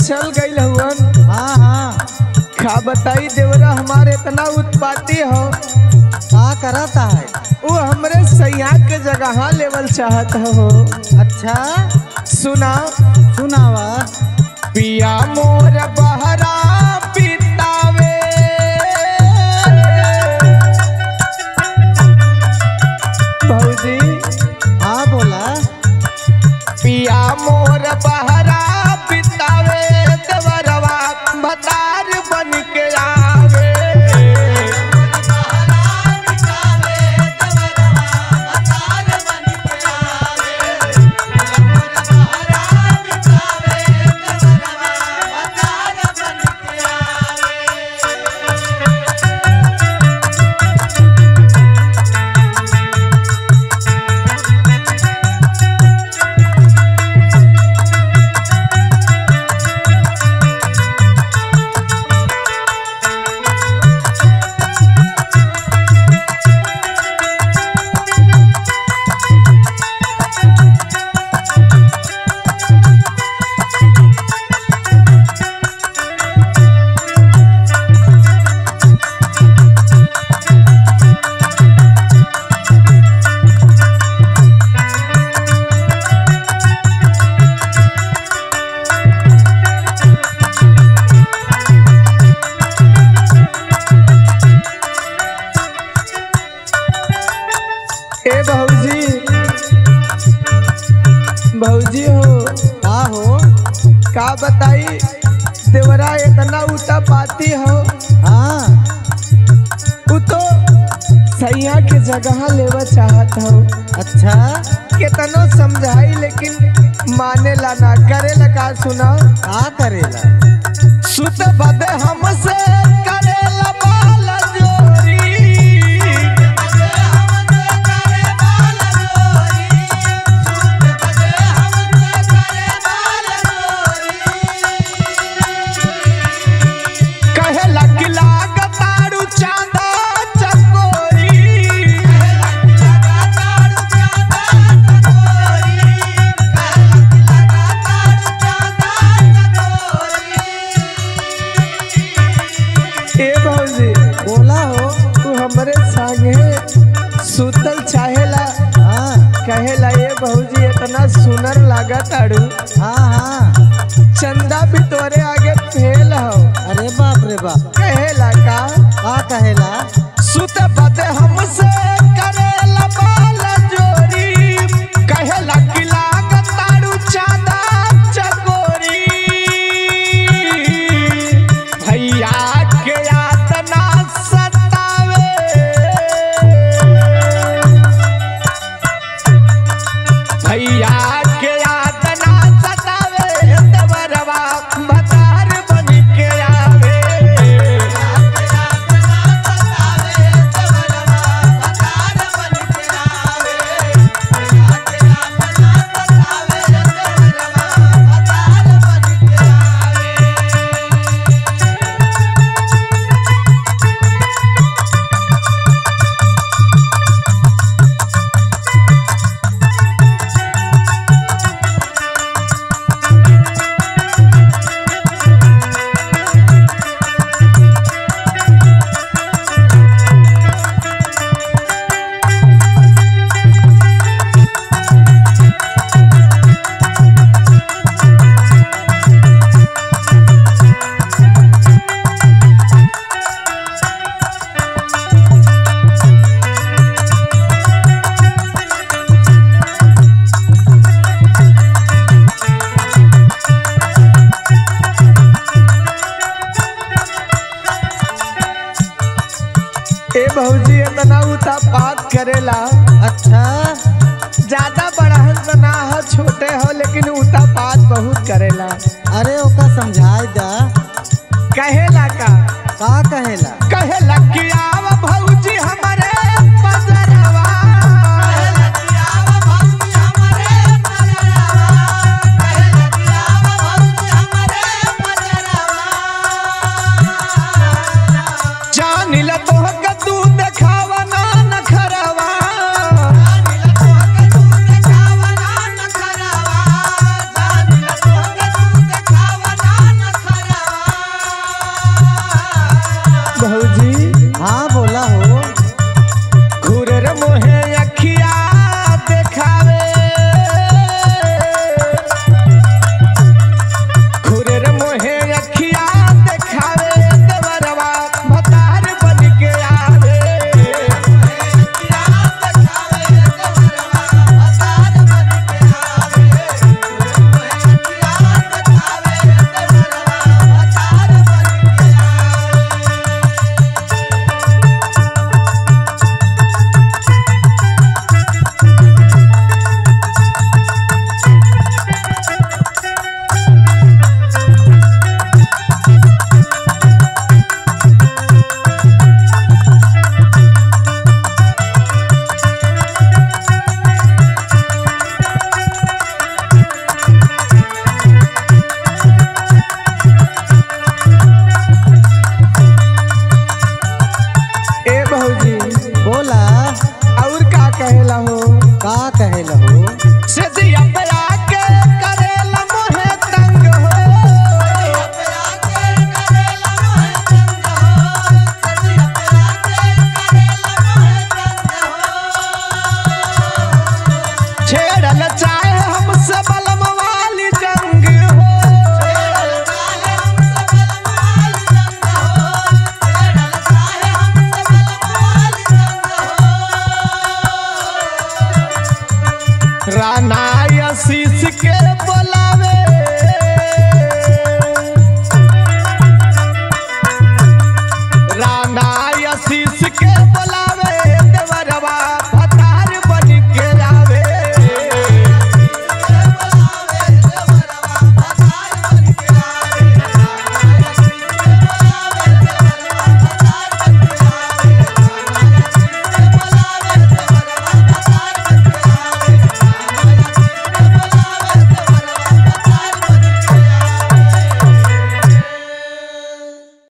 चल गई हुवन हाँ हाँ खा बताई देवरा हमारे इतना उत्पाती हो का करता है वो हमरे सैया के जगह लेवल चाहत हो अच्छा सुना सुनावा पिया मोर बहरा पितावे भौजी हाँ बोला पिया मोर बहरा पितावे देवरवा भतार बन के आवे ए भौजी भौजी हो का हो का बताई देवरा इतना उता पाती हो हाँ उ तो सैया के जगह लेवा चाहत हो अच्छा केतनो समझाई लेकिन माने ला ना करे ला का सुना का करेला सुत बदे हमसे करे ला बाल जोरी कहे लग लाग तारू चांदा चकोरी ए भौजी बोला हो तू हमरे संगे सुतल चाहेला हाँ कहेला ए भौजी इतना सुनर लागत आड़ू हाँ हाँ चंदा भी तोरे आगे फेल हो अरे बाप रे बाप कहेला का का कहेला सुत बदे हमसे करेला बाल जोरी कहेला कि लागत तारू चांदा चकोरी भैया के यातना सतावे भैया के यातना सतावे देवरवा भतार बन के आवे ए भौजी इतना उता पात करेला अच्छा ज्यादा बड़हन तो ना हो छोटे हो लेकिन उता पात बहुत करेला अरे ओका समझाई दा कहेला का का कहेला कहेला